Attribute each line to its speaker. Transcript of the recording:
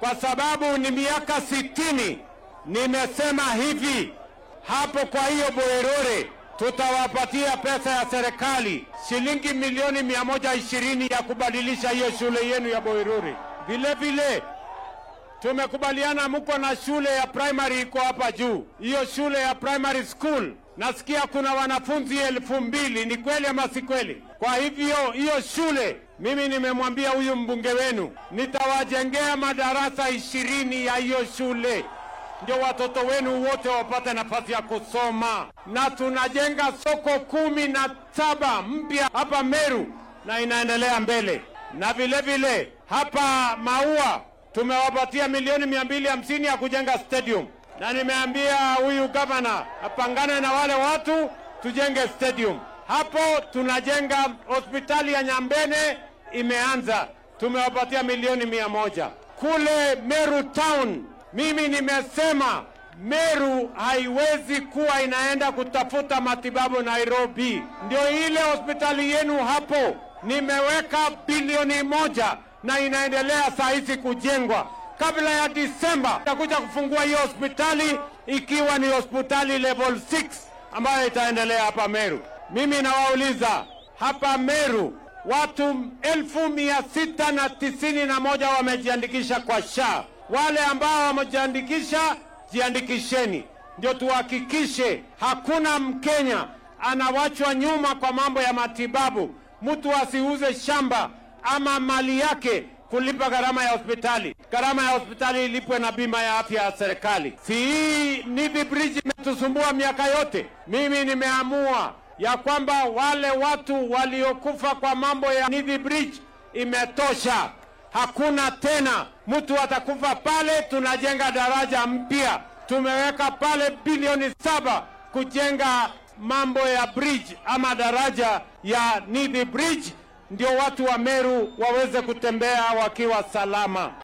Speaker 1: kwa sababu ni miaka sitini nimesema hivi hapo. Kwa hiyo Bwerore tutawapatia pesa ya serikali shilingi milioni mia moja ishirini ya kubadilisha hiyo shule yenu ya Bwerore. Vile vile tumekubaliana mko na shule ya primary iko hapa juu. Hiyo shule ya primary school nasikia kuna wanafunzi elfu mbili. Ni kweli ama si kweli? Kwa hivyo hiyo shule mimi nimemwambia huyu mbunge wenu nitawajengea madarasa ishirini ya hiyo shule ndio watoto wenu wote wapate nafasi ya kusoma, na tunajenga soko kumi na saba mpya hapa Meru na inaendelea mbele, na vile vile hapa Maua tumewapatia milioni mia mbili hamsini ya kujenga stadium, na nimeambia huyu gavana apangane na wale watu tujenge stadium hapo. Tunajenga hospitali ya Nyambene imeanza, tumewapatia milioni mia moja kule Meru town. Mimi nimesema Meru haiwezi kuwa inaenda kutafuta matibabu Nairobi. Ndio ile hospitali yenu hapo nimeweka bilioni moja na inaendelea saa hizi kujengwa. Kabla ya Disemba takuja kufungua hiyo hospitali ikiwa ni hospitali level 6 ambayo itaendelea hapa Meru. Mimi nawauliza hapa Meru watu elfu mia sita na tisini na moja wamejiandikisha kwa SHA. Wale ambao wamejiandikisha, jiandikisheni, ndio tuhakikishe hakuna Mkenya anawachwa nyuma kwa mambo ya matibabu. Mtu asiuze shamba ama mali yake kulipa gharama ya hospitali. Gharama ya hospitali ilipwe na bima ya afya ya serikali. Si hii Nithi Bridge imetusumbua miaka yote? Mimi nimeamua ya kwamba wale watu waliokufa kwa mambo ya Nithi Bridge imetosha. Hakuna tena mtu atakufa pale. Tunajenga daraja mpya, tumeweka pale bilioni saba kujenga mambo ya bridge ama daraja ya Nithi Bridge, ndio watu wa Meru waweze kutembea wakiwa salama.